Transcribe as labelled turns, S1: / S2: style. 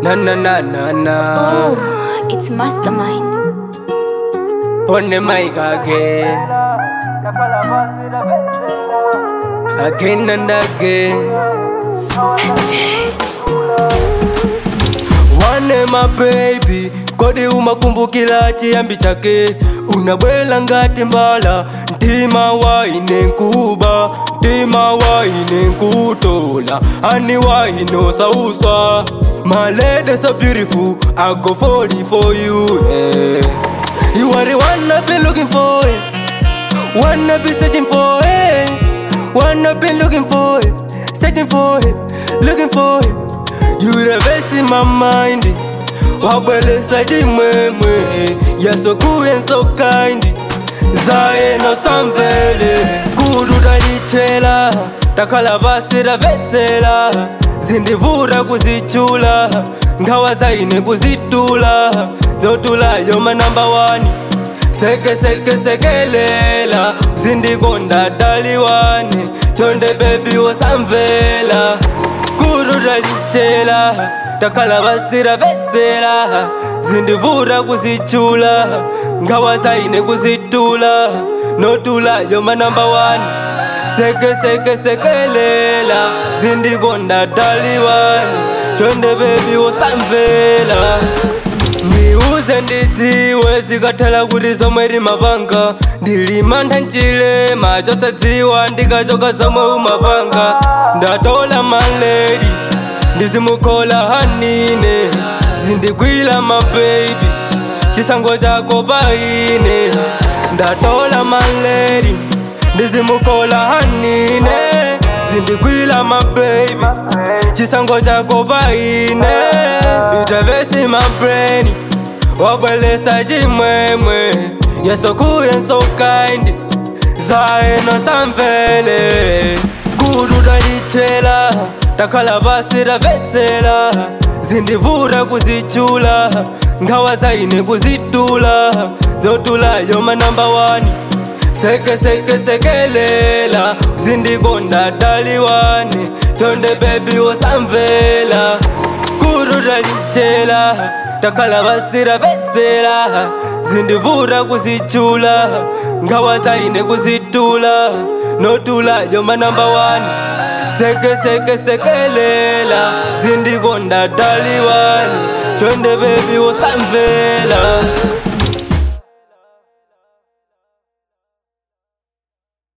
S1: Na na na na na.
S2: Oh, it's Mastermind.
S1: On the mic again. Again and again. Wane my baby kodi umakumbukila chiyambi chake unabwela ngati mbala mtima waine nkuba mtima waine nkutola ani waine sauswa My lady so beautiful I go for it for you yeah. You are the one I've been looking for it. One I've been searching for it. One I've been looking for it. Searching for it. Looking for it. You the best in my mind. wabwelesa chimwemwe You're so cool and so kind zaye nosamvele kudu talichela takhala pasi tapetsela zindivuta kuzichula nkhawa zaine kuzitula zotulayo manamba wani seke seke sekelela zindikonda taliwane chonde bebi wosamvela kudu talichela takhala pasi tapetsela zindivuta kuzichula nkhawa zaine kuzitula notulayo manamba wani seke seke sekelela zindikonda taliwane chonde bebi wosamvela ndiuze ndidziwe zikathala kuti zomwe limapanga ndilimantha mchilema chosadziwa ndikachoka zomwe umapanga ndatola maledi ndizimukhola hanine zindigwila mabebi chisango chako paine ndatola maledi ndizimukhola hanine zindigwila mabebi chisango chako paine itavesi mabreni wabwelesa chimwemwe yesokuye so kind zaeno samvele kudu talichela takhala pasi tapetsela zindivuta kuzichula nkhawa zaine kuzitula zotulayo manamba wani seke seke sekelela zindikonda taliwane chonde bebi wosamvela kudu talichela takhala pasi tapetsela zindivuta kuzichula nkhawa zaine kuzitula notulayo manamba wani seke seke sekelela zindikonda taliwane chonde bebi wosamvela